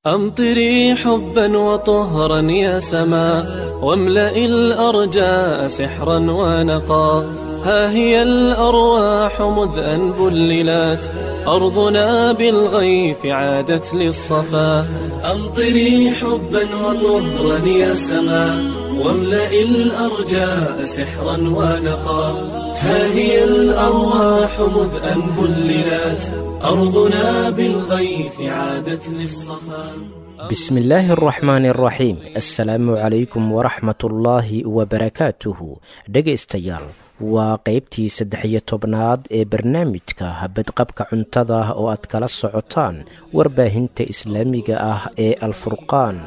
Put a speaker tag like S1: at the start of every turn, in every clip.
S1: أمطري حبا وطهرا يا سما واملئ الأرجاء سحرا ونقا ها هي الأرواح مذ أن بللت أرضنا بالغيث عادت للصفا أمطري حبا وطهرا يا سما واملئ الأرجاء سحرا ونقا ها هي الأرواح مذ أن بللت أرضنا بالغيث عادت للصفا
S2: بسم illaahi araxmaani araxiim assalaamu calaykum waraxmatullaahi wabarakaatuhu dhegaystayaal waa qeybtii saddex-iyo tobnaad ee barnaamijka badqabka cuntada oo aad kala socotaan warbaahinta islaamiga ah ee alfurqaan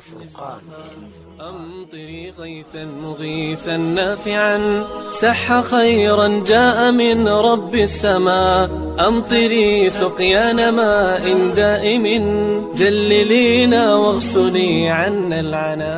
S1: أمطري غيثا مغيثا نافعا سح خيرا جاء من رب السماء أمطري سقيان ماء دائم جللينا واغسلي عنا العنا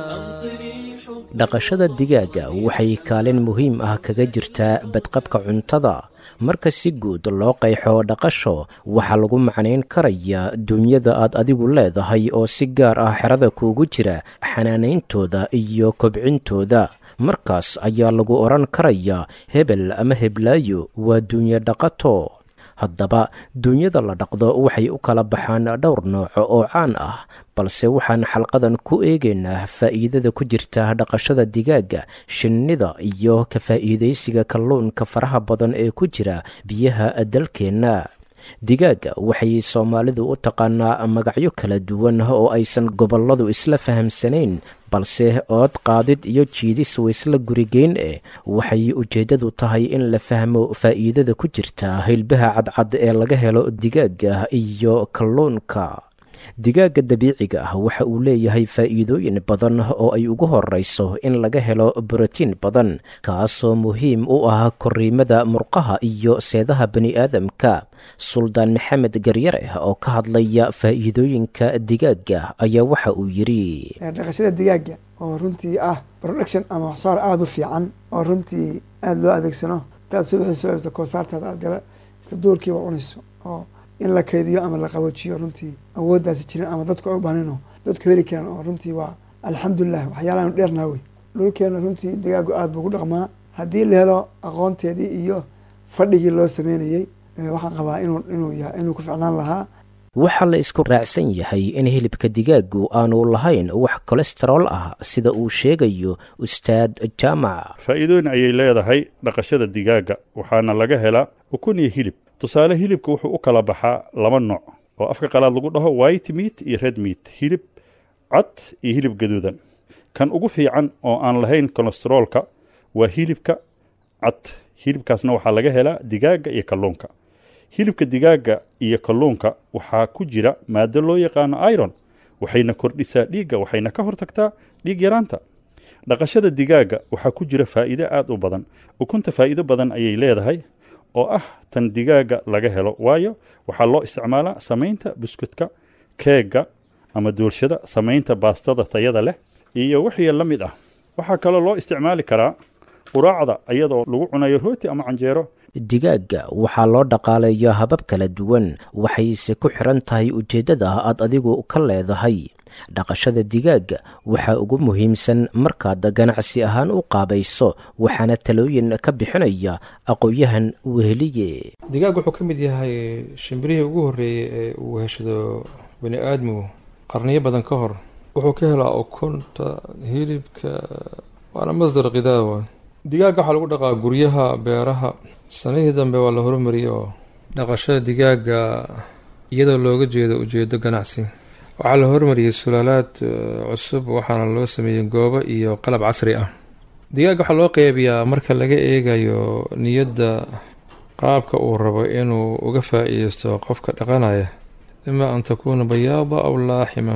S2: dhaqashada digaaga waxay kaalin muhiim ah kaga jirtaa badqabka cuntada marka si guud loo qayxo dhaqasho waxaa lagu macnayn karayaa duunyada aad adigu leedahay oo si gaar ah xerada kuugu jira xanaanayntooda iyo kobcintooda markaas ayaa lagu odhan karayaa hebel ama heblaayo waa duunye dhaqato haddaba duunyada la dhaqdo waxay u kala baxaan dhowr nooco oo caan ah balse waxaan xalqadan ku eegaynaa faa'iidada ku jirta dhaqashada digaaga shinnida iyo ka faa'iidaysiga kalluunka faraha badan ee ku jira biyaha dalkeenna digaaga waxay soomaalidu u taqaanaa magacyo kala duwan oo aysan gobolladu isla fahamsanayn balse ood qaadid iyo jiidis waysla gurigeyn eh waxay ujeeddadu tahay in la fahmo faa'iidada ku jirta hilbaha cadcad ee laga helo digaaga iyo kalluunka digaaga dabiiciga ah waxa uu leeyahay faa'iidooyin badan oo ay ugu horrayso in laga helo borotiin badan kaasoo muhiim u ah korriimada murqaha iyo seedaha bani'aadamka suldaan maxamed garyare oo ka hadlaya faa'iidooyinka digaaga ayaa waxa uu yidhi
S3: dhaqashada digaaga oo runtii ah production ama waxsaar aada u fiican oo runtii aada loo adeegsano intaad subaxii soo ebsa koosaartaada aad gala isla doorkiiba cunayso oo in la kaydiyo ama la qaboojiyo runtii awooddaasi jirin ama dadku ay u bahnino dadku heli karaan oo runtii waa alxamdulilah waxyaalaanu dheernaa wey dhulkeena runtii digaagu aada buu ku dhaqmaa haddii la helo aqoonteedii iyo fadhigii loo sameynayey waxaan qabaa inuu inuu yahay inuu ku ficnaan lahaa
S2: waxaa la isku raacsan yahay in hilibka digaagu aanu lahayn wax kolestarool ah sida uu sheegayo ustaad jaamac
S4: faa'iidooyin ayay leedahay dhaqashada digaaga waxaana laga helaa ukun iyo hilib tusaale hilibka wuxuu u kala baxaa laba nooc oo afka qalaad lagu dhaho white meat iyo red meat hilib cad iyo hilib gaduudan kan ugu fiican oo aan lahayn kolesteroolka waa hilibka cad hilibkaasna waxaa laga helaa digaaga iyo kalluunka hilibka digaaga iyo kalluunka waxaa ku jira maado loo yaqaano iron waxayna kordhisaa dhiigga waxayna ka hortagtaa dhiig yaraanta dhaqashada digaaga waxaa ku jira faa'iido aada u badan ukunta faa'iido badan ayay leedahay oo ah tan digaaga laga helo waayo waxaa loo isticmaalaa samaynta buskudka keegga ama duulshada samaynta baastada tayada leh iyo wixii la mid ah waxaa kaloo loo isticmaali karaa quraacda iyadoo lagu cunayo rooti ama canjeero
S2: digaaga waxaa loo dhaqaaleeyaa habab kala duwan waxayse ku xiran tahay ujeeddada aad adigu ka leedahay dhaqashada digaaga waxaa ugu muhiimsan markaad ganacsi ahaan u qaabayso waxaana talooyin ka bixinaya aqoon-yahan weheliye
S5: digaag wuxuu ka mid yahay shimbirihii ugu horreeyey ee uu heshado bani aadmigu qarniyo badan ka hor wuxuu ka helaa ukunta hilibka waana masdar khidaawa digaagga waxaa lagu dhaqaa guryaha beeraha sanihii dambe waa la horumariyey oo dhaqashada digaaga iyadoo looga jeedo ujeedo ganacsi waxaa la horumariyey sulaalaad cusub waxaana loo sameeyey goobo iyo qalab casri ah digaagga waxaa loo qeybiyaa marka laga eegayo niyadda qaabka uu rabo inuu uga faa-iideysto qofka dhaqanaya imaa an takuuna bayaada aw laaxima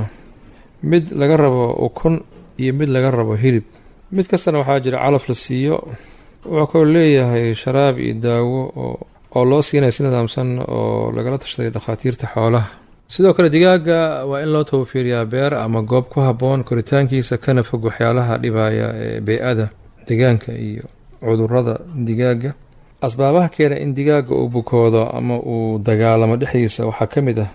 S5: mid laga rabo ukun iyo mid laga rabo hilib mid kastana waxaa jira calaf la siiyo wuxuu kaloo leeyahay sharaab iyo daawo oo loo siinaya si nidaamsan oo lagala tashaday dhakhaatiirta xoolaha sidoo kale digaaga waa in loo tawfiiriyaa beer ama goob ku habboon koritaankiisa kana fog waxyaalaha dhibaya ee bey-ada deegaanka iyo cudurada digaaga asbaabaha keena in digaaga uu bukoodo ama uu dagaalamo dhexdiisa waxaa ka mid ah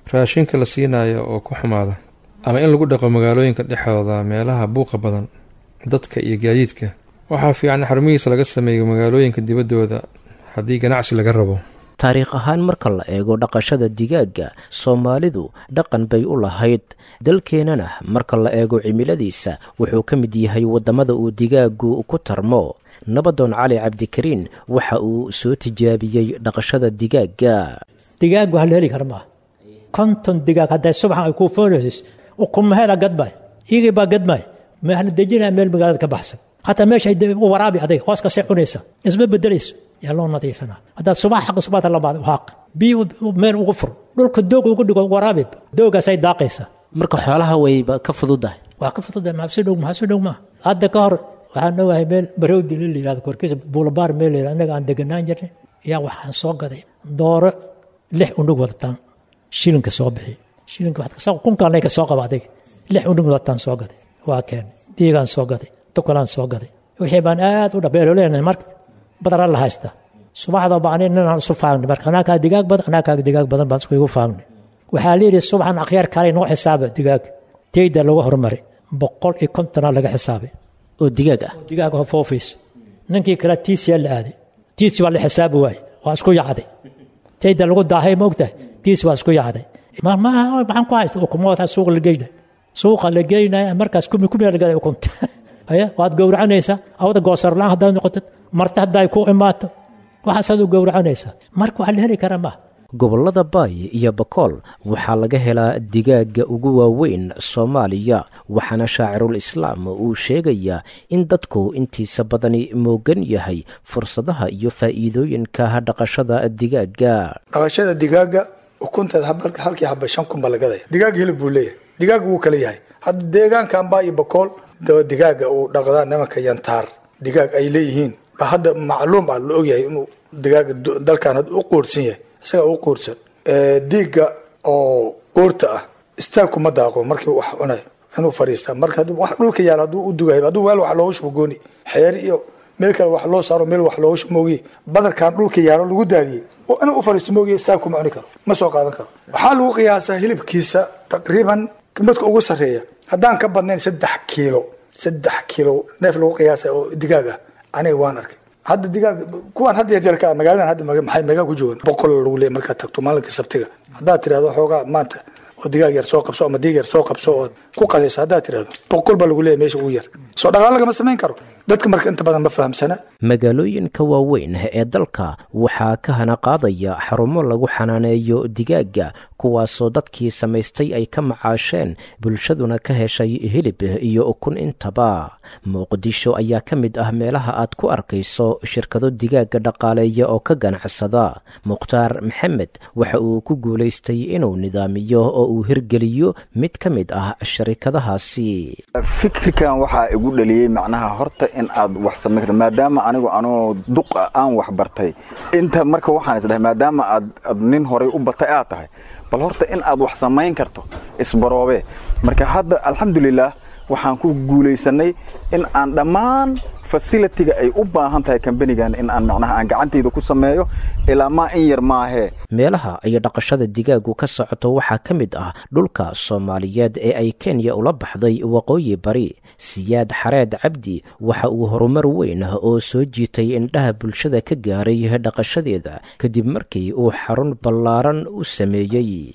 S5: raashinka la siinayo oo ku xumaada ama in lagu dhaqo magaalooyinka dhexdooda meelaha buuqa badan dadka iyo gaadiidka waxaa fiican xarumihiisa laga sameeyo magaalooyinka dibaddooda haddii ganacsi laga rabo
S2: taariikh ahaan marka la eego dhaqashada digaagga soomaalidu dhaqan bay u lahayd dalkeennana marka la eego cimiladiisa wuxuu ka mid yahay waddamada uu digaaggu ku tarmo nabadoon cali cabdikariin waxa uu soo tijaabiyey dhaqashada digaagga
S6: digaag waa la heli kara maaha konton digaag hadday subaxan ay kuu foonaysis ukumaheeda gadmay iyagii baa gadmay mahla dejinaya meel magaalada ka baxsan hataa meeshay waraabi adag hoos kasii cunaysa isma bedelayso yaa loo nadiifina haddaad subax xaqi subaxda lamaad haaq biyo meel ugu fur dhulka doog ugu dhigo waraabi doogaasay daaqaysa
S2: marka xoolaha wayba ka fududahay
S6: waa ka fududahay maxaa si dhow maxaa si dhow maaha hadda ka hor waxaan ogahay meel barowdi la yihahdo korkiisa buulabaar meel la yihahdo annaga aan deganaan jirnay ayaa waxaan soo gaday dooro lix unug wadataan shilinka soo bixi shilinka waxaad kasoo kunkaanay ka soo qaba adiga lix unug wadataan soo gaday waa keenay diigaan soo gaday tukalaan soo gaday wixii baan aad u dhabeelo leenahay marka badara la haysta subaxda baan ninaan isu faagnay marka anaa kaa digaag badan anaa kaa digaag badan baan isku igu faagnay waxaa la yidhi subaxan akhyaar kale noo xisaaba digaag teyda lagu hormaray boqol iyo kontonaa laga xisaabay
S2: oo digaag ah
S6: digaag oo foofayso ninkii kale tiisiyaa la aaday tiisi waa la xisaabi waaye waa isku yacday teyda lagu daahay ma ogtahay tiisi waa isku yacday maxaan ku haysta ukumoota suuqa la geynaya suuqa la geynaya markaas kumi kumi lagada ukunta haya waad gowracanaysaa awada goosarlaan haddaad noqotid marti hadday ku imaato waxaasaad u gowracanaysaa marka waxaa la heli karaa maaha
S2: gobollada baay iyo bakool waxaa laga helaa digaagga ugu waaweyn soomaaliya waxaana shaacirul islaam uu sheegayaa in dadku intiisa badani moogan yahay fursadaha iyo faa'iidooyinka dhaqashada digaagga
S7: dhaqashada digaaga ukunteed halkii haba shan kun baa lagadaya digaag hilib buu leeyahay digaag wuu kala yahay hadda deegaankan baa iyo bakool digaaga uu dhaqdaa nimanka yantaar digaag ay leeyihiin ba hadda macluum ah la ogyahay inuu digaaga dalkan u quursan yahay isaga u quursan diiga oo quurta ah istaagkuma daaqo markii wax cunay inuu fariistaa marka wax dhulka yaal hadduu u dugahay hadduu meel wax looga shubo gooni xeer iyo meel kale wax loo saaro meel wax looga shubo moogiye badarkan dhulka yaalo lagu daadiyey oo inuu u fariisto moogiye istaagkuma cuni karo ma soo qaadan karo waxaa lagu qiyaasaa hilibkiisa taqriiban midka ugu sarreeya haddaan ka badnayn saddex kiilo saddex kiilo neef lagu qiyaasa oo digaag ah aniga waan arkay hadda digaag kuwaan hadda yaryarka magaaladan hadda maxay meegaa ku joogan boqol lagu leeyahy markaad tagto maalinka sabtiga haddaad tirahdo xoogaa maanta oo digaag yar soo qabso ama diig yar soo qabso ood ku qadayso haddaad tirahdo boqol baa lagu leeyahy meesha ugu yar soo dhaqaalo lagama samayn karo dadka marka inta badan ma fahamsana
S2: magaalooyinka waaweyn ee dalka waxaa ka hana qaadaya xarumo lagu xanaaneeyo digaagga kuwaasoo dadkii samaystay ay ka macaasheen bulshaduna ka heshay hilib iyo ukun intaba muqdisho ayaa ka mid ah meelaha aad ku arkayso shirkado digaagga dhaqaaleeya oo ka ganacsada mukhtaar maxamed waxa uu ku guulaystay inuu nidaamiyo oo uu hirgeliyo mid ka mid ah sharikadahaasi
S8: fikirkan waxaa igu dhaliyey macnaha horta in aad wax samayn karto maadaama anigu anoo duqa aan wax bartay inta marka waxaan isdhahay maadaama aad ad nin horay u batay aad tahay bal horta in aad wax samayn karto isbaroobe marka hadda alxamdulilah waxaan ku guulaysanay in aan dhammaan fasilitiga ay u baahan tahay kambanigan in aan macnaha aan gacantayda ku sameeyo ilaa maa in yar maahee
S2: meelaha ay dhaqashada digaaggu ka socoto waxaa ka mid ah dhulka soomaaliyeed ee ay kenya ula baxday waqooyi bari siyaad xareed cabdi waxa uu horumar weyn oo soo jiitay indhaha bulshada ka gaaray dhaqashadeeda kadib markii uu xarun ballaaran u sameeyey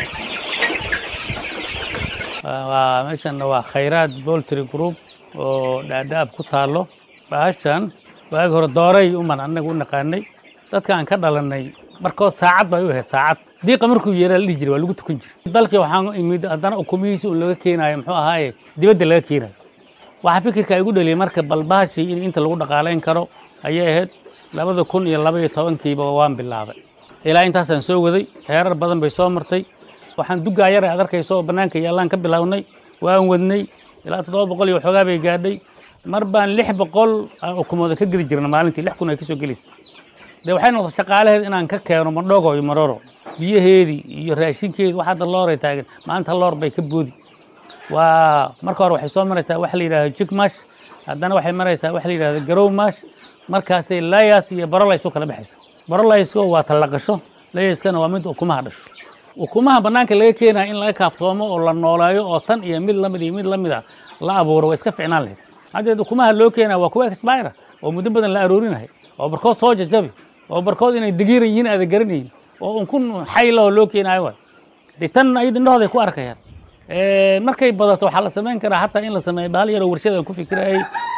S9: waa meeshan waa khayraad boltry group oo dhaadhaab ku taallo bahashan waagi hore dooray uman annaga u naqaanay dadka aan ka dhalannay markood saacad bay u ahayd saacad diiqa markuu yeeraa la dhihi jiray waa lagu tukan jiray dalkii waxaan imid haddana ukumihiisi un laga keenaayo muxuu ahaaye dibadda laga keenayo waxaa fikirka igu dhaliyay marka bal bahashii in inta lagu dhaqaalayn karo ayay ahayd labada kun iyo laba iyo tobankiiba waan bilaabay ilaa intaasaan soo waday heerar badan bay soo martay waxaan dugaa yar aad arkayso oo bannaanka yaallaan ka bilownay waan wadnay ilaa toddoba boqol iyo waxoogaa bay gaadhay mar baan lix boqol ukumooda ka geli jirna maalintii lix kun ay ka soo gelaysa dee waxay noqotay shaqaalaheed inaan ka keeno madhogo iyo maroro biyaheedii iyo raashinkeedii wax hadda looray taagan maanta loor bay ka boodi waa marka hore waxay soo maraysaa wax la yidhahdo jigmash haddana waxay maraysaa wax la yidhahdo garowmash markaasay layas iyo barolays u kala baxaysa barolaysku waa tallaqasho layaskana waa mid ukumaha dhasho ukumaha bannaanka laga keenaya in laga kaaftoomo oo la nooleeyo oo tan iyo mid lamid iyo mid lamid a la abuuro waa iska ficnaan lahayd haddeed ukumaha loo keenaya waa kuwa expira oo muddo badan la aroorinahay oo barkood soo jajabi oo barkood inay digiiran yihiin aada garanayin oo unkun xayla oo loo keenayo waay de tan ayad indhahooda ay ku arkayaan markay badato waxaa la samayn karaa xataa in la sameeyo bahal yaroo warshada aan ku fikirayay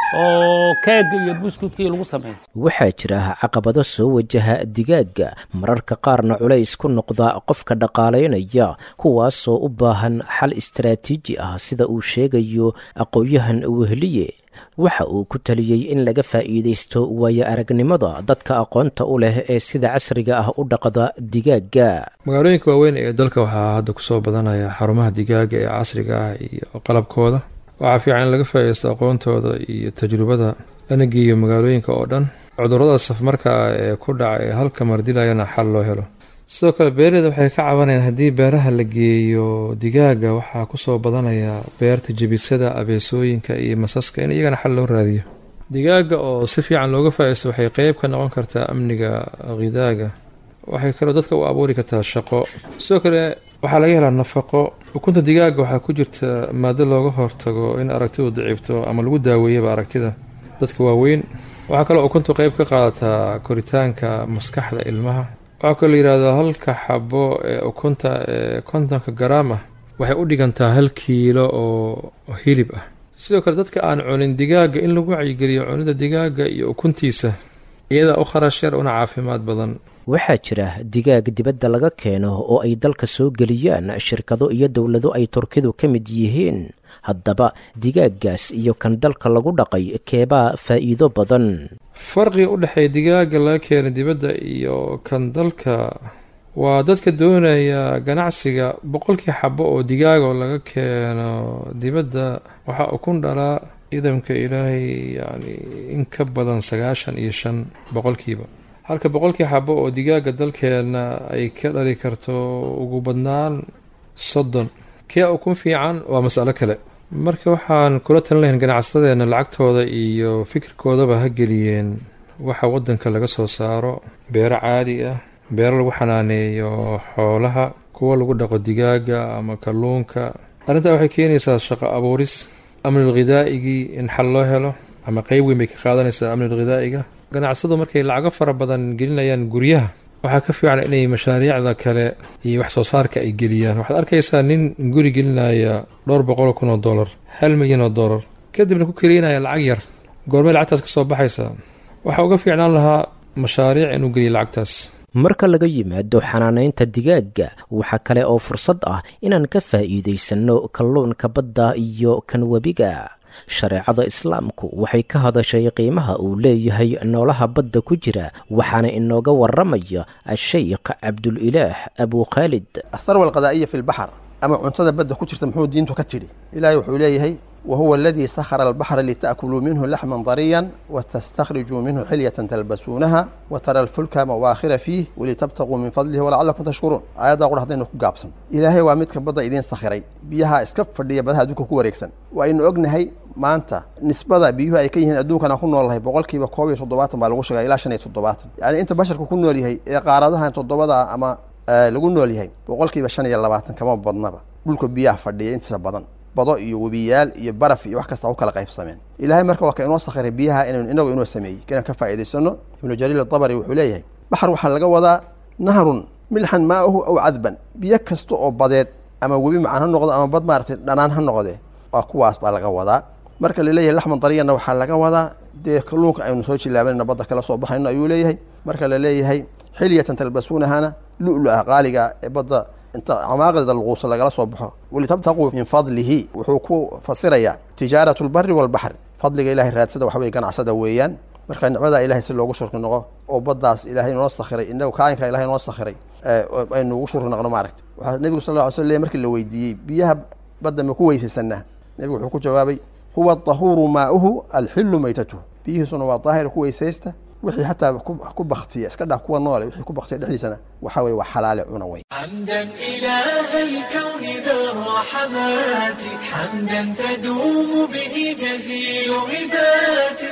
S9: oo keega iyo buskudka iyo lagu sameeyo
S2: waxaa jira caqabado soo wajaha digaagga mararka qaarna culays ku noqda qofka dhaqaalaynaya kuwaasoo u baahan xal istaraatiiji ah sida uu sheegayo aqoon-yahan wehliye waxa uu ku taliyey in laga faa'iidaysto waayo aragnimada dadka aqoonta u leh ee sida casriga ah u dhaqda digaagga
S5: magaalooyinka waaweyn ee dalka waxaa hadda kusoo badanaya xarumaha digaaga ee casriga ah iyo qalabkooda waxaa fiican in laga faa'iidaysto aqoontooda iyo tajrubada lana geeyo magaalooyinka oo dhan cudurrada safmarka ah ee ku dhaca ee halka mardilayana xal loo helo sidoo kale beeraleyda waxay ka cabanayaan haddii beeraha la geeyo digaaga waxaa kusoo badanaya beerta jebisada abeesooyinka iyo masaska in iyagana xal loo raadiyo digaaga oo si fiican looga faa'iidaysto waxay qeyb ka noqon kartaa amniga khidaaga waxay kaloo dadka u abuuri kartaa shaqo sidoo kale waxaa laga helaa nafaqo ukunta digaaga waxaa ku jirta maado looga hortago in aragtidu daciibto ama lagu daaweeyaba aragtida dadka waaweyn waxaa kaloo ukuntu qeyb ka qaadataa koritaanka maskaxda ilmaha waxaa kaloo layihahdaa halka xabo ee ukunta ee kontonka garaam ah waxay u dhigantaa hal kiilo oo hilib ah sidoo kale dadka aan cunin digaaga in lagu wacyigeliyo cunida digaaga iyo ukuntiisa iyadaa u kharash yar una caafimaad badan
S2: waxaa jira digaag dibadda laga keeno oo ay dalka soo geliyaan shirkado iyo dowlado ay turkidu ka mid yihiin haddaba digaaggaas iyo kan dalka lagu dhaqay keebaa faa'iido badan
S5: farqiga u dhexeeya digaaga laga keena dibadda iyo kan dalka waa dadka doonaya ganacsiga boqolkii xabo oo digaaga oo laga keeno dibadda waxaa ukun dhalaa idamka ilaahay yacni in ka badan sagaashan iyo shan boqolkiiba halka boqolkii xabo oo digaaga dalkeena ay ka dhali karto ugu badnaan soddon kee ukun fiican waa masalo kale marka waxaan kula talin lahayn ganacsadeena lacagtooda iyo fikirkoodaba ha geliyeen waxa wadanka laga soo saaro beero caadi ah beero lagu xanaaneeyo xoolaha kuwa lagu dhaqo digaaga ama kalluunka arrintaa waxay keenaysaa shaqo abuuris amnil khidaa'igii in xal loo helo ama qeyb weyn bay ka qaadanaysaa amnil khidaa'iga ganacsadu markay lacago fara badan gelinayaan guryaha waxaa ka fiican inay mashaariicda kale iyo wax soo saarka ay geliyaan waxaad arkaysaa nin guri gelinaya dhowr boqol kun oo dollar hal milyan oo dollar kadibna ku keliinaya lacag yar goormay lacagtaas ka soo baxaysaa waxaa uga fiicnaan lahaa mashaariic inuu geliyo lacagtaas
S2: marka laga yimaado xanaanaynta digaagga waxaa kale oo fursad ah inaan ka faa'iidaysanno kalluunka badda iyo kan webiga shareecada islaamku waxay ka hadashay qiimaha uu leeyahay noolaha badda ku jira waxaana inooga waramaya ashaykh cabdulilaah abuu khaalid
S10: atharwa alqadaa'iya fi lbaxr ama cuntada badda ku jirta muxuu diintu ka tidhi ilaahay wuxuu leeyahay wahuwa aladii sakhara albaxra lita'kuluu minhu laxman dariyan watastakhrijuu minhu xilyatan talbasuunaha watara alfulka mawaakhira fiih walitabtaguu min fadlihi walacalakum tashkuruun aayaddaa qura haddaynu ku gaabsan ilaahay waa midka badda idiin sakhiray biyaha iska fadhiya badaha adduunka ku wareegsan waaynu ognahay maanta nisbada biyuhu ay ka yihiin adduunkana ku noolnahay boqolkiiba koob iyo toddobaatan baa lagu sheegaa ilaa shan iyo toddobaatan yacni inta basharku ku nool yahay ee qaaradahan toddobada ama lagu nool yahay boqolkiiba shan iyo labaatan kama badnaba dhulka biyaha fadhiya intiisa badan bado iyo webiyaal iyo baraf iyo wax kasta u kala qaybsameen ilaahay marka waa ka inoo sakhiray biyaha inaynu inagu inoo sameeyey inaan ka faa'iidaysano ibnu jariir adabari wuxuu leeyahay baxar waxaa laga wadaa nahrun milxan maa'uhu aw cadban biyo kasta oo badeed ama webi macaan ha noqdo ama bad maaragtay dhanaan ha noqdee waa kuwaas baa laga wadaa marka laleeyahay laxman dariyanna waxaa laga wadaa dee kalluunka aynu soo jilaabanayna badda kala soo baxayno ayuu leeyahay marka laleeyahay xilyatan talbasuunahana lu-lu ah qaaliga ee badda inta camaaqida luquusa lagala soo baxo walitabtaquu min fadlihi wuxuu ku fasirayaa tijaaratu lbari walbaxri fadliga ilahay raadsada waxaweye ganacsada weeyaan marka nicmada ilahay si loogu shurki noqo oo baddaas ilaahay noo sakhiray inagu kaainka ilahay noo sakhiray aynu ugu shurki noqno maaragta waxaa nebigu sal lla ly sl markii la weydiiyey biyaha badda ma ku weysaysanaa nebigu wuxuu ku jawaabay huwa dahuuru maa'uhu alxilu maytatuhu biyihiisuna waa daahir ku weysaysta wixii xataa ku baktiya iska dhaaf kuwa noole wixii ku baktiya dhexdiisana waxa weye waa xalaale cuna wey
S11: حمدا إله الكون ذا الرحمات حمدا تدوم به جزيل عبادي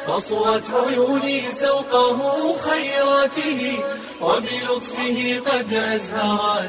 S11: قصرت عيوني سوقه خيراته وبلطفه قد أزهرت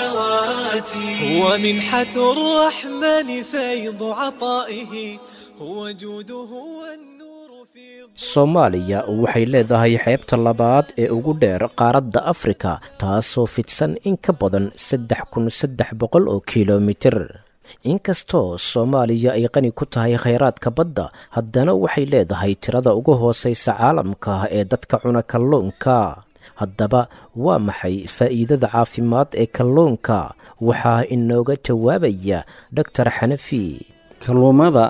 S11: سنواتي هو منحة الرحمن فيض عطائه هو جوده والنور في
S2: soomaaliya waxay leedahay xeebta labaad ee ugu dheer qaaradda afrika taasoo fidsan in ka badan saddex kun saddex boqol oo kilomitir inkastoo soomaaliya ay qani ku tahay khayraadka badda haddana waxay leedahay tirada ugu hoosaysa caalamka ee dadka cuna kalluunka haddaba waa maxay faa'iidada caafimaad ee kalluunka waxaa inooga jawaabaya doctor xanafi
S12: kalluumada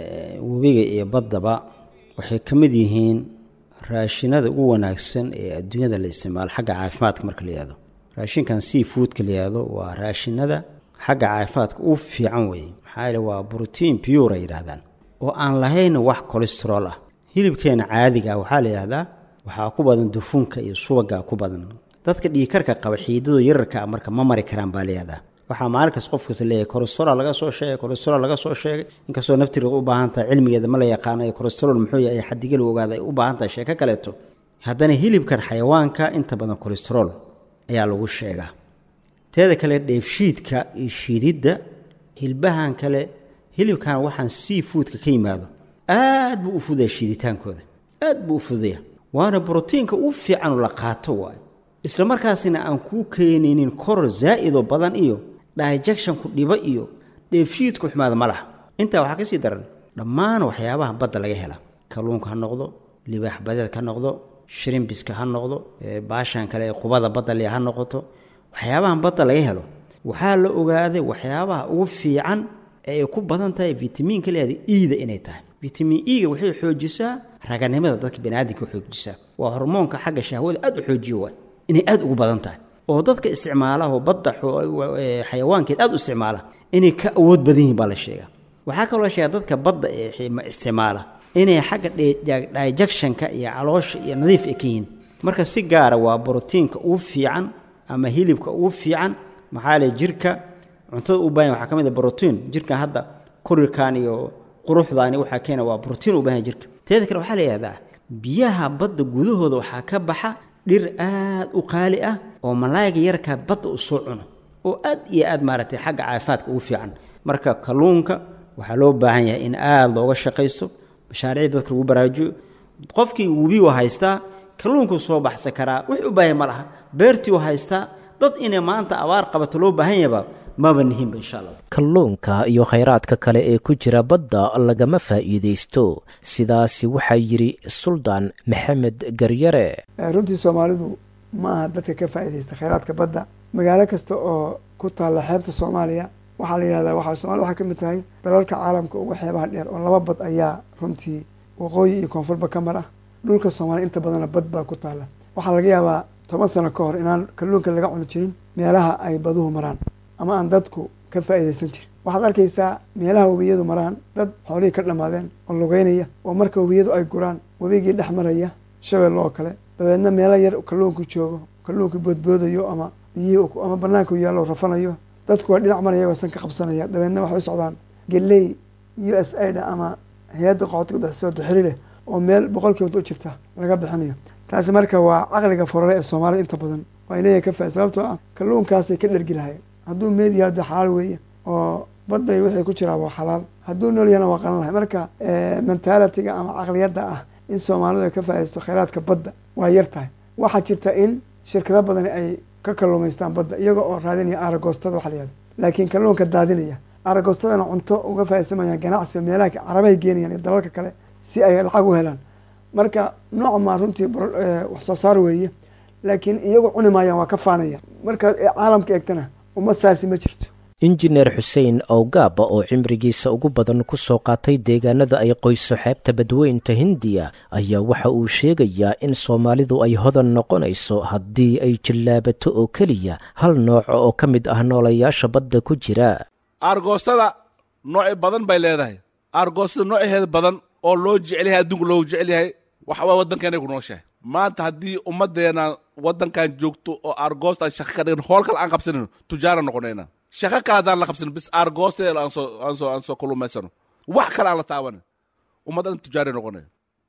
S12: webiga iyo baddaba waxay ka mid yihiin raashinada ugu wanaagsan ee adduunyada la isticmaalo xagga caafimaadka marka la yihahdo raashinkan sea foodka la yihahdo waa raashinada xagga caafimaadka u fiican weeye maxaa yeele waa brotein pure ay yidhaahdaan oo aan lahayn wax colesterol ah hilibkeena caadiga ah waxaa la yidhahdaa waxaa ku badan dufunka iyo subaga ku badan dadka dhiikarka qaba xiidado yararka ah marka ma mari karaan baa la yihahdaa waxaa maalinkas qof kasta leeyahay colesterol laga soo sheegay colesterol laga soo sheegay inkastoo naftigeeda u baahan tahay cilmigeeda ma la yaqaano ee colesterol muxuu yahay xadigel ogaada ay u baahan tahay sheeko kaleeto haddana hilibkan xayawaanka inta badan colesterol ayaa lagu sheegaa teeda kale dheefshiidka iyo shiididda hilbahan kale hilibkan waxaan sea foodka ka yimaado aad buu u fudaya shiiditaankooda aad buu u fudaya waana brotiinka u fiican la qaato waayo isla markaasina aan kuu keenaynin koror zaa'idoo badan iyo digestionku dhibo iyo dheefshiidku xumaada ma laha intaa waxaa ka sii daran dhammaan waxyaabaha badda laga hela kalluunka ha noqdo libaax badeedka ha noqdo shirimbiska ha noqdo baashan kale ee qubada badda le ha noqoto waxyaabahan badda laga helo waxaa la ogaaday waxyaabaha ugu fiican ee ay ku badan tahay vitamiinka leeda iida inay tahay vitamin e-ga waxay xoojisaa raganimada dadka baniaadamka xoojisaa waa hormoonka xagga shahwada aad u xoojiyo waay inay aad ugu badan tahay oo dadka isticmaala oo badda xayawaankeed aad u isticmaala inay ka awood badan yihiin baa la sheegaa waxaa kaloo la sheegaa dadka badda ee isticmaala inay xagga digestionka iyo caloosha iyo nadiif ay ka yihiin marka si gaara waa brotiinka ugu fiican ama hilibka ugu fiican maxaa le jirka cuntada u baahan waxaa ka mid a brotiin jirka hadda kurirkan iyo quruxdaani waxaa keena waa brotiin u baahan jirka teeda kale waxaa la yihahdaa biyaha badda gudahooda waxaa ka baxa dhir aad u qaali ah oo malaayiga yarkaa badda u soo cuno oo aad iyo aad maaragtay xagga caafimaadka ugu fiican marka kalluunka waxaa loo baahan yahay in aada looga shaqaysto mashaariicda dadka lagu baraajiyo qofkii webi u haystaa kalluunkuu soo baxsan karaa wix u baahan ma laha beertii u haystaa dad inay maanta abaar qabato loo baahan yahaba maba nihinba insha allah
S2: kalluunka iyo khayraadka kale ee ku jira badda lagama faa'iidaysto sidaasi waxaa yidhi suldaan maxamed garyare
S3: runtii soomaalidu ma aha dadka ka faa'iidaysta khayraadka badda magaalo kasta oo ku taalla xeebta soomaaliya waxaa la yihahdaa waxaa soomaliya waxay ka mid tahay dalalka caalamka ugu xeebaha dheer oo laba bad ayaa runtii waqooyi iyo koonfurba ka mar ah dhulka soomaaliya inta badanna bad baa ku taalla waxaa laga yaabaa toban sano ka hor inaan kalluunka laga cuni jirin meelaha ay baduhu maraan ama aan dadku ka faa'iidaysan jirin waxaad arkaysaa meelaha webiyadu maraan dad xoolihii ka dhammaadeen oo lugeynaya oo marka webiyadu ay guraan webigii dhex maraya shabeelle oo kale dabeedna meelo yar kalluunku joogo kalluunku boodboodayo ama biyihii ama banaanku yaallo rafanayo dadku waa dhinac maraya san ka qabsanaya dabeedna waxay u socdaan geley u s aida ama hay-adda qoxotiga bixisoo duxiri leh oo meel boqol kilomitr u jirta laga bixinayo taasi marka waa caqliga forare ee soomaalida inta badan waa inaya ka faa sababtoo ah kalluunkaasay ka dhergi lahayeen hadduu meed yahay de xalaal weeye oo badday wixii ku jiraa waa xalaal hadduu nool yahana waa qalan lahay marka mentalitiga ama caqliyadda ah in soomaalidu ay ka faaidaysto khayraadka badda waa yar tahay waxaa jirta in shirkado badani ay ka kalluumaystaan badda iyaga oo raadinaya aragoostada waxa la yihahda laakiin kalluunka daadinaya aragoostadana cunto uga faaidaysamayaan ganacsiga meelaha carabahay geenayaan iyo dalalka kale si ay lacag u helaan marka nooc maa runtii wax soo saar weeye laakiin iyagu cuni maayaan waa ka faanaya markaad caalamka eegtana ummad saasi ma jirto
S2: injineer xuseen owgaaba oo cimrigiisa ugu badan ku soo qaatay deegaanada ay qoyso xeebta badweynta hindiya ayaa waxa uu sheegayaa in soomaalidu ay hodan noqonayso haddii ay jillaabato oo keliya hal nooc oo ka mid ah noolayaasha badda ku jira
S13: aargoostada nooci badan bay leedahay aargoostada nooceheeda badan oo loo jecel yahay adduunka loogu jecel yahay waxa waa waddankeenay ku nooshahay maanta haddii ummaddeena waddankan joogto oo aargoosta aan shaqo ka dhigan hool kale aan qabsanayno tujaara noqonayna shaqo kale haddaan la qabsanin bis aargoosteeda aan soo aan soo aan soo kulumaysano wax kale aan la taabanin ummaddan tujaaray noqonaya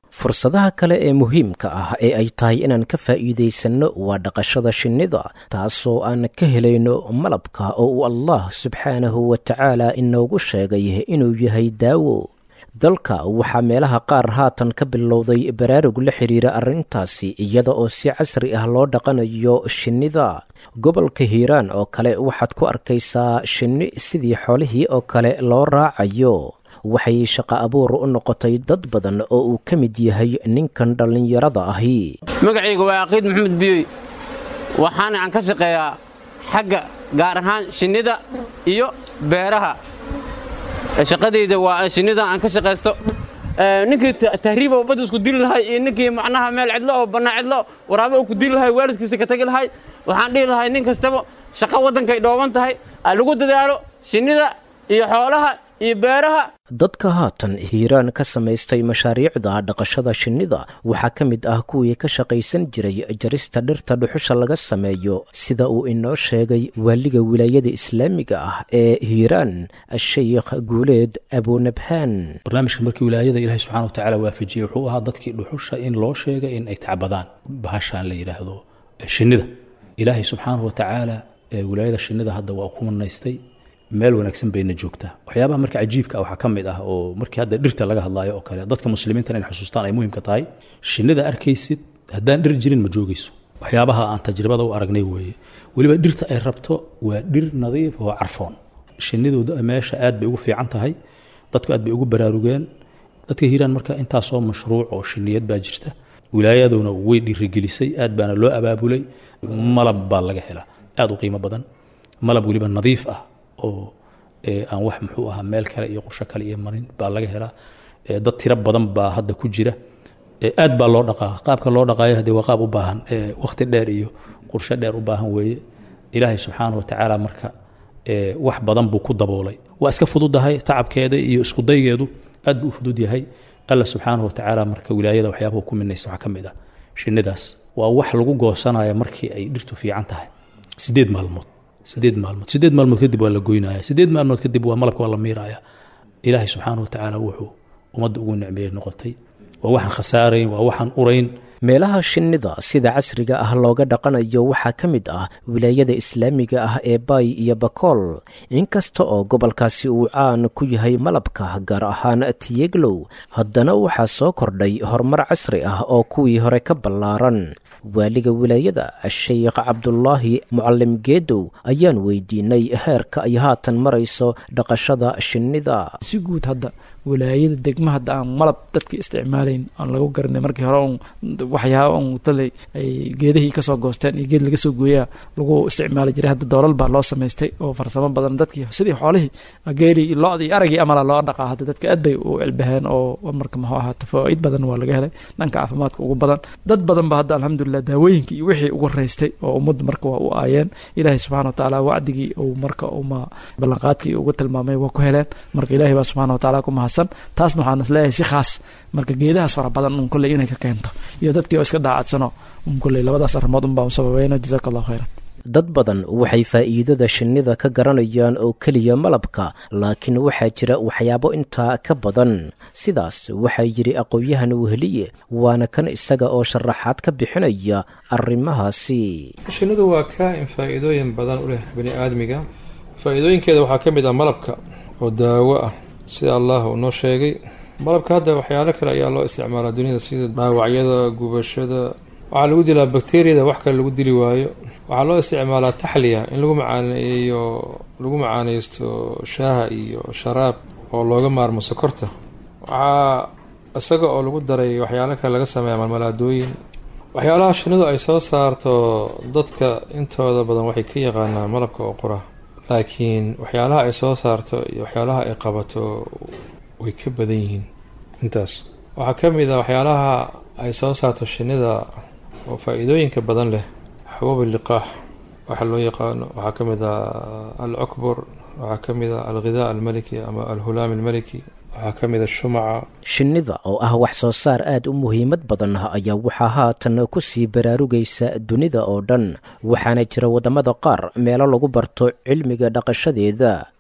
S2: fursadaha kale ee muhiimka ah ee ay tahay inaan ka faa'iidaysanno waa dhaqashada shinnida taasoo aan ka helayno malabka oo uu allah subxaanahu wa tacaala inoogu sheegay inuu yahay daawo dalka waxaa meelaha qaar haatan ka bilowday baraarug la xidhiira arrintaasi iyada oo si casri ah loo dhaqanayo shinnida gobolka hiiraan oo kale waxaad ku arkaysaa shinni sidii xoolihii oo kale loo raacayo waxay shaqo abuur u noqotay dad badan oo uu ka mid yahay ninkan dhallinyarada ahi
S14: magacayga waa aqiid maxamed biyoy waxaana aan ka shaqeeyaa xagga gaar ahaan shinnida iyo beeraha shaqadayda waa shinnida aan ka shaqaysto ninkii tahriiba badda isku dili lahay iyo ninkii macnaha meel cidlo oo bannaa cidlo waraabo uu ku dili lahay waalidkiisa ka tagi lahay waxaan dhihi lahay nin kastaba shaqo waddankay dhooban tahay lagu dadaalo shinnida iyo xoolaha iyo beeraha
S2: dadka haatan hiiraan ka samaystay mashaariicda dhaqashada shinnida waxaa ka mid ah kuwii ka shaqaysan jiray jarista dhirta dhuxusha laga sameeyo sida uu inoo sheegay waaliga wilaayada islaamiga ah ee hiiraan sheikh guuleed abunabhaan
S15: barnaamijka markii wilaayada ilaahay subxana wa tacaala waafajiyey wuxuu ahaa dadkii dhuxusha in loo sheegay in ay tacbadaan bahashaan la yidhaahdo shinnida ilaahay subxaanahu wa tacaala wilaayada shinnida hadda waa ku manaystay meel wanaagsan bayna joogtaa waxyaabaha marka cajiibka ah waxaa ka mid ah oo markii hadda dhirta laga hadlaayo oo kale dadka muslimiintan in xusuustaan ay muhiimka tahay shinnida arkaysid haddaan dhir jirin ma joogayso waxyaabaha aan tajribada u aragnay weeye weliba dhirta ay rabto waa dhir nadiif oo carfoon shinnidu meesha aad bay ugu fiican tahay dadku aad bay ugu baraarugeen dadka hiiraan marka intaasoo mashruuc oo shinniyad baa jirta wilaayaduna way dhiirigelisay aad baana loo abaabulay malab baa laga helaa aad u qiimo badan malab weliba nadiif ah oo aan wax muxuu ahaa meel kale iyo qorsho kale iyo marin baa laga helaa dad tiro badan baa hadda ku jira aad baa loo dhaqaa qaabka loo dhaqaayo hadee waa qaab u baahan waqti dheer iyo qorsho dheer u baahan weeye ilaahay subxaana wa tacaala marka wax badan buu ku daboolay waa iska fududahay tacabkeeda iyo iskudaygeedu aad buu u fudud yahay alla subxaana wa tacaala marka wilaayada waxyaabahu ku minaysa waxaa ka mid ah shinnidaas waa wax lagu goosanaya markii ay dhirtu fiican tahay sideed maalmood sideed maalmood sideed maalmood kadib waa la goynaya sideed maalmood kadib waa malabka waa la miiraya ilaahay subxaana wa tacaala wuxuu ummadda ugu nicmeeyey noqotay waa waxaan khasaarayn waa waxaan urayn
S2: meelaha shinnida sida casriga ah looga dhaqanayo waxaa ka mid ah wilaayada islaamiga ah ee baay iyo bakool inkasta oo gobolkaasi uu caan ku yahay malabka gaar ahaan tiyeglow haddana waxaa soo kordhay horumar casri ah oo kuwii hore ka ballaaran waaliga wilaayada sheikh cabdulaahi mucalim geedow ayaan weydiinay heerka ay haatan marayso dhaqashada shinnida
S16: si guud hadda wilaayada degma hadda aan malab dadka isticmaalayn aan lagu garanay markii hore un waxyaaba un taley ay geedihii kasoo goosteen iyo geed laga soo gooyaa lagu isticmaali jiray hadda doolal baa loo samaystay oo farsamo badan dadkii sidii xoolihii geelii lo-dii aragii amala loo dhaqaa hadda dadka aad bay u cilbaheen oo marka muxuu ahaa tafaaid badan waa laga helay dhanka caafimaadka ugu badan dad badan ba hadda alxamdulilah daawooyinkii iyo wixii ugu raystay oo ummaddu marka waa u aayeen ilaahay subxana wa tacaala wacdigii uu marka uma ballanqaadkii ugu tilmaamay waa ku heleen marka ilaahay baa subxana wa tacaala ku mahadsan taasna waxaan is leeyahay si khaas marka geedahaas fara badan un kolley inay ka keento iyo dadkii oo iska daacadsano un kolley labadaas arrimood un baan u sababayna jazaaka allahu khayran
S2: dad badan waxay faa'iidada shinnida ka garanayaan oo keliya malabka laakiin waxaa jira waxyaabo intaa ka badan sidaas waxaa yidhi aqoon-yahan weheliye waana kan isaga oo sharaxaad ka bixinaya arrimahaasi
S5: shinnidu waa kaa-in faa'iidooyin badan u leh bani aadmiga faa'iidooyinkeeda waxaa ka mid ah malabka oo daawo ah sida allah uu noo sheegay malabka hadda waxyaalo kale ayaa loo isticmaalaa duniyada sida dhaawacyada gubashada waxaa lagu dilaa bakteriyada wax kale lagu dili waayo waxaa loo isticmaalaa taxliya in lagu macaaneeyo lagu macaaneysto shaaha iyo sharaab oo looga maarmo sokorta waxaa isaga oo lagu daray waxyaalo kale laga sameeya malmalaadooyin waxyaalaha shinnidu ay soo saarto dadka intooda badan waxay ka yaqaanaa malabka oo qura laakiin waxyaalaha ay soo saarto iyo waxyaalaha ay qabato way ka badan yihiin intaas waxaa ka mid a waxyaalaha ay soo saarto shinnida oo faa-iidooyinka badan leh xabuub liqaax waxa loo yaqaano waxaa ka mid a al cukbur waxaa ka mid a alghidaa almaliki ama alhulaam almaliki waxaa ka mid a shumaca
S2: shinnida oo ah wax soo saar aad u muhiimad badan ayaa waxaa haatan ku sii baraarugaysa dunida oo dhan waxaana jira waddamada qaar meelo lagu barto cilmiga dhaqashadeeda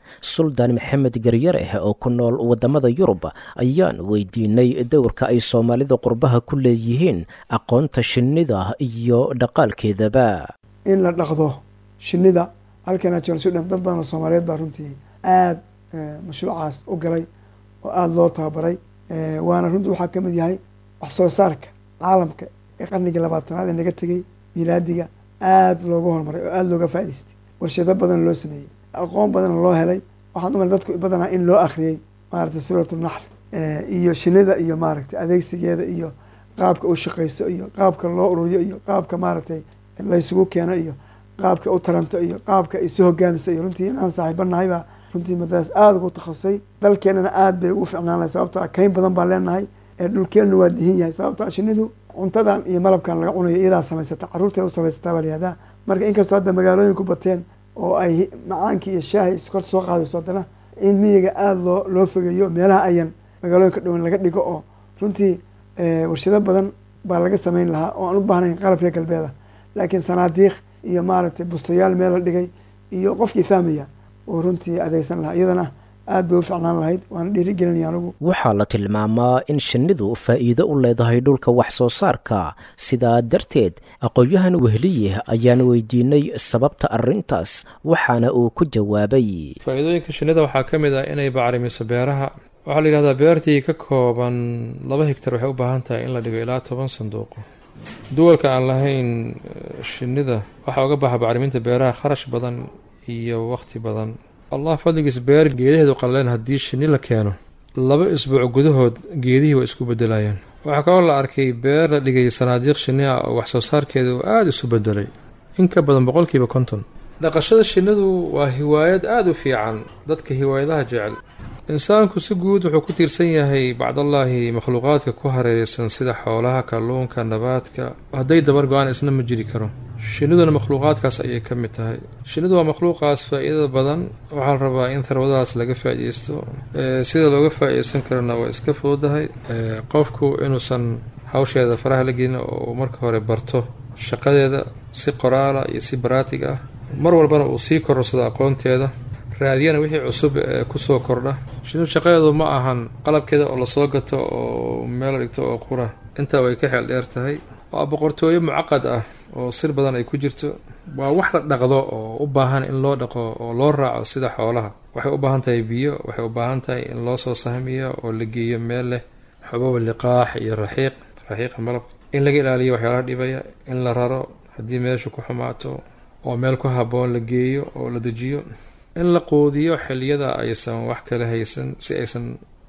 S2: suldaan maxamed garyareh oo ku nool waddamada yurub ayaan weydiinay dowrka ay soomaalida qurbaha ku leeyihiin aqoonta shinnida iyo dhaqaalkeedaba
S3: in la dhaqdo shinnida halkana joogna sudan dad badan oo soomaaliyeed baa runtii aada mashruucaas u galay oo aada loo tababaray waana runtii waxaa ka mid yahay wax soo saarka caalamka ee qarnigii labaatanaad ee naga tegay milaadiga aada looga horumaray oo aada looga faa'idaystay warshado badan loo sameeyey aqoon badan loo helay waxaan umala dadku badanaa in loo akhriyey maaragtay suuratu naxl iyo shinnida iyo maaragtay adeegsigeeda iyo qaabka u shaqayso iyo qaabka loo ururiyo iyo qaabka maaragtay laysugu keeno iyo qaabka u taranto iyo qaabka isu hogaamisa iyo runtii inaan saaxiibanahay baa runtii madadaas aada ugu takhasusay dalkeenana aada bay ugu ficnaan lahay sababto a kayn badan baan leenahay dhulkeennu waa dihin yahay sababto a shinnidu cuntadan iyo malabkan laga cunayo iyadaa samaysata carruurteeda u samaysataa baa layihahdaa marka inkastoo hadda magaalooyinku bateen oo ay macaankii iyo shaahi iskor soo qaadayso haddana in miyiga aada loo loo fogeeyo meelaha ayan magaalooyinka dhowan laga dhigo oo runtii warshado badan baa laga samayn lahaa oo aan u baahnayn qalabka galbeeda laakiin sanaadiiq iyo maaragtay bustayaal meel la dhigay iyo qofkii fahmaya oo runtii adeegsan lahaa iyadana aad bay u ficnaan lahayd waana dhiirigelinaya anigu
S2: waxaa la tilmaamaa in shinnidu faa'iido u leedahay dhulka wax soo saarka sidaa darteed aqoon-yahan wehliye ayaan weydiinay sababta arrintaas waxaana uu ku jawaabay
S5: faa'iidooyinka shinnida waxaa ka mid ah inay bacrimiso beeraha waxaa la yidhahdaa beertii ka kooban laba higtar waxay u baahan tahay in la dhigo ilaa toban sanduuqo duwalka aan lahayn shinnida waxaa uga baxa bacriminta beeraha kharash badan iyo wakhti badan allah fadligiis beer geedaheedu qallaleen haddii shinni la keeno laba isbuuc gudahood geedihii waa isku bedelayaan waxaa kaloo la arkay beer la dhigay sanaadiiq shinni ah oo waxsoo saarkeeda uu aada isu bedelay in ka badan boqolkiiba konton dhaqashada shinnidu waa hiwaayad aada u fiican dadka hiwaayadaha jecel insaanku si guud wuxuu ku tiirsan yahay bacdallaahi makhluuqaadka ku hareeraysan sida xoolaha kalluunka nabaadka hadday dabar go-aan isna ma jiri karo shinniduna makhluuqaadkaas ayay ka mid tahay shinnidu waa makhluuqaas faa-iidada badan waxaa la rabaa in tharwadaas laga faa-ideysto sida looga faa-ideysan karana waa iska fududahay qofku inuusan hawsheeda faraha la gelin oo marka hore barto shaqadeeda si qoraala iyo si baraatig ah mar walbana uu sii kororsado aqoonteeda raadiyana wixii cusub ee kusoo kordha shinnidu shaqadeedu ma ahan qalabkeeda oo lasoo gato oo meel dhigto oo qura intaa way ka xeel dheer tahay waa boqortooyo mucaqad ah oo sir badan ay ku jirto waa wax la dhaqdo oo u baahan in loo dhaqo oo loo raaco sida xoolaha waxay u baahan tahay biyo waxay u baahan tahay in loo soo sahmiyo oo la geeyo meel leh xubaba liqaax iyo raxiiq raxiiqa malabka in laga ilaaliyo waxyaalaha dhibaya in la raro haddii meeshu ku xumaato oo meel ku habboon la geeyo oo la dejiyo in la quudiyo xiliyada aysan wax kala haysan si aysan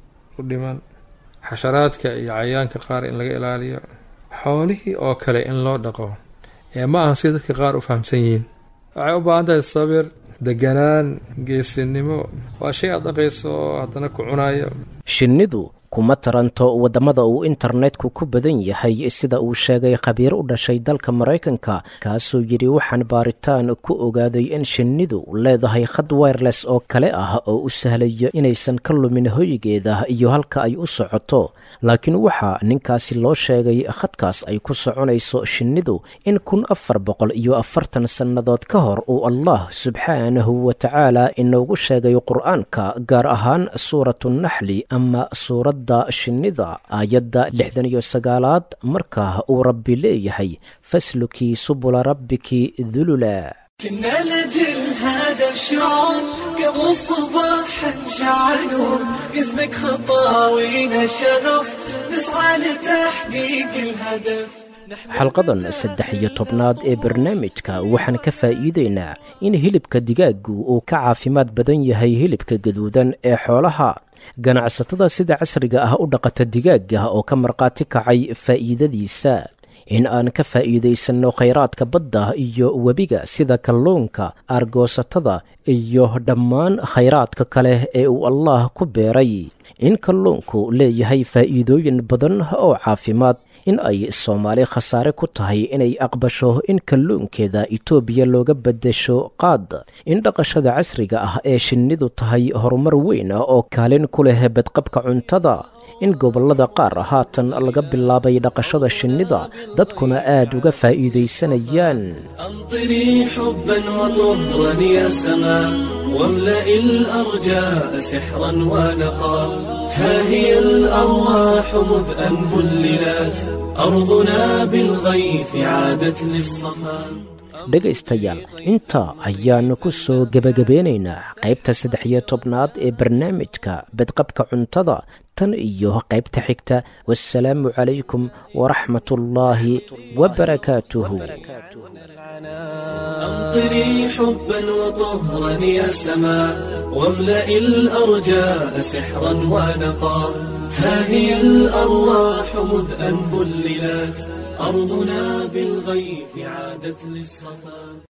S5: u dhiman xasharaadka iyo cayayaanka qaar in laga ilaaliyo xoolihii oo kale in loo dhaqo ee ma ahan sida dadka qaar u fahamsan yihiin waxay u baahan tahay sabir deganaan geesinimo waa shay aad dhaqayso oo haddana ku cunayo
S2: shinnidu kuma taranto waddamada uu internetku ku badan yahay sida uu sheegay khabiir u dhashay dalka maraykanka kaasoo yidhi waxaan baaritaan ku ogaaday in shinnidu leedahay khad wireless oo kale ah oo u sahlayo inaysan ka lumin hoygeeda iyo halka ay u socoto laakiin waxaa ninkaasi loo sheegay khadkaas ay ku soconayso shinnidu in kun afar boqol iyo afartan sannadood ka hor uu allah subxaanahu wa tacaala inoogu sheegay qur-aanka gaar ahaan suuratunaxli ama suurad shinnida aayadda lixdan iyo sagaalaad markaa uu rabbi leeyahay faslukii subula rabbiki dulula
S11: كنا لجل هذا الشعور قبل صباح شعلون اسمك خطاوينا شغف نسعى لتحقيق الهدف
S2: xalqadan saddex iyo tobnaad ee barnaamijka waxaan ka faa'iideynaa in hilibka digaaggu uu ka caafimaad badan yahay hilibka gaduudan ee xoolaha ganacsatada sida casriga ah u dhaqata digaagga oo ka markhaati kacay faa'iidadiisa in aan ka faa'iidaysanno khayraadka badda iyo webiga sida kalluunka aargoosatada iyo dhammaan khayraadka kale ee uu allaah ku beeray in kalluunku leeyahay faa'iidooyin badan oo caafimaad in ay soomaali khasaare ku tahay inay aqbasho in kalluunkeeda itoobiya looga beddesho qaad in dhaqashada casriga ah ee shinnidu tahay horumar weyn oo kaalin ku leh badqabka cuntada in gobollada qaar haatan laga bilaabay dhaqashada shinnida dadkuna aad uga faa'iidaysanayaan
S1: أمطري حبا وطهرا يا سماء واملأ الأرجاء سحرا ونقا ها هي الأرواح مذ أن هللت أرضنا بالغيث عادت للصفا
S2: dhegaystayaal intaa ayaannu ku soo gebagabeynaynaa qaybta saddex iyo tobnaad ee barnaamijka badqabka cuntada tan iyo qaybta xigta wasalaamu calaykum waraxmatullaahi wabarakaatuhu
S1: أمطري حبا وطهرا يا سماء واملأ الأرجاء سحرا ونقا ها هي الأرواح مذ أن بللت أرضنا بالغيث عادت للصفا